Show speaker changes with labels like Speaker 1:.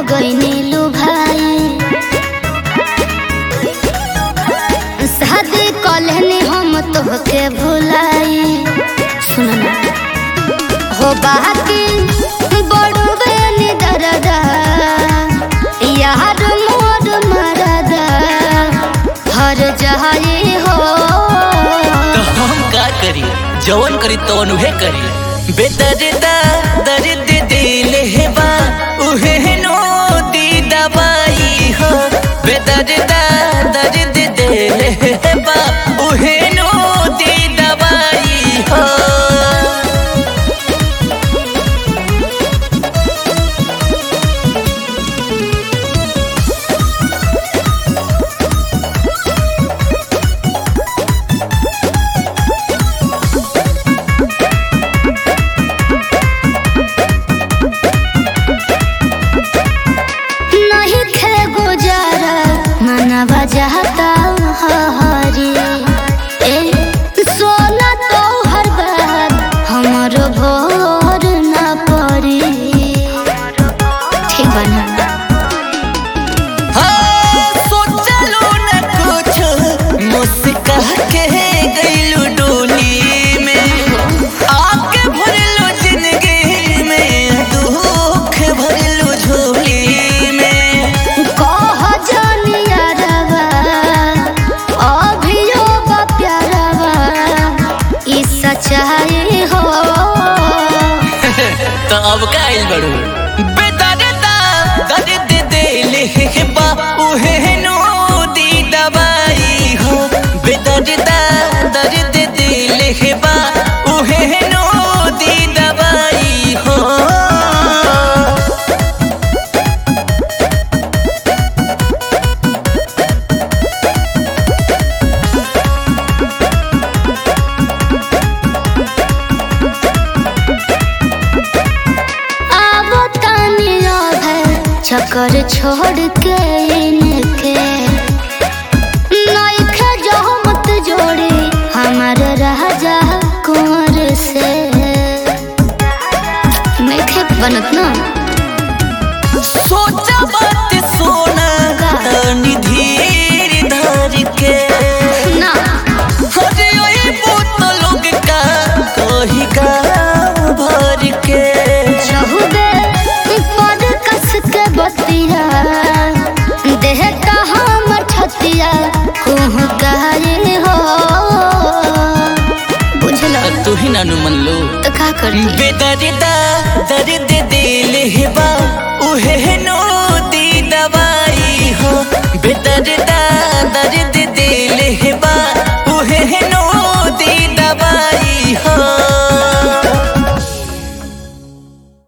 Speaker 1: गईनी लू भाई शादी कलहनी हम तोहके भुलाई सुन ना हो बाकी बड़वे नि दरदा यार मोर मरदा हर जहाई हो
Speaker 2: तो हम का करी जवन करी तवन उहे करी बेदर्दा दर्द दिल है बा उहे नो दी दवाई हो बेदर्दा दर्द दिल है बा उहे नो दी दवाई हो
Speaker 1: नहीं थे गुजारा मनवा जाता हरी ए सोना तो हर बार हमरो भोर न पड़ी ठीक बना
Speaker 2: हाँ, सोचलो न कुछ मुस्का के गइलू डोली में आके भरलो जिंदगी में दुख भरलो झोली में
Speaker 1: कह जानिया रवा अभियो बा प्यारवा ई सच्चाई हो
Speaker 2: तो अब का आइल बड़ू बेदर्दा दर्द दिल बा उहे नो दी दवाई हो बेदर्दा दर्द दिल बा उहे नो दी दवाई हो
Speaker 1: आवो तानिया है चक्कर छोड़ के इनके नइखे जो मत जोड़ी हमार राजा कुंवर से नइखे बनत ना
Speaker 2: सोचा बात सोना तनी धीर धर के
Speaker 1: ना
Speaker 2: अरे ओए पूत लोग का कही का भर के
Speaker 1: चहुबे पर कस के बतिया देह का हमर छतिया कुह गाये हो बुझलो
Speaker 2: तू ही नानू मन लो
Speaker 1: तो का करती
Speaker 2: बेदर्दा दर्द दिल बा उहे नो दी दवाई हो बेदर्दा दर्द दिल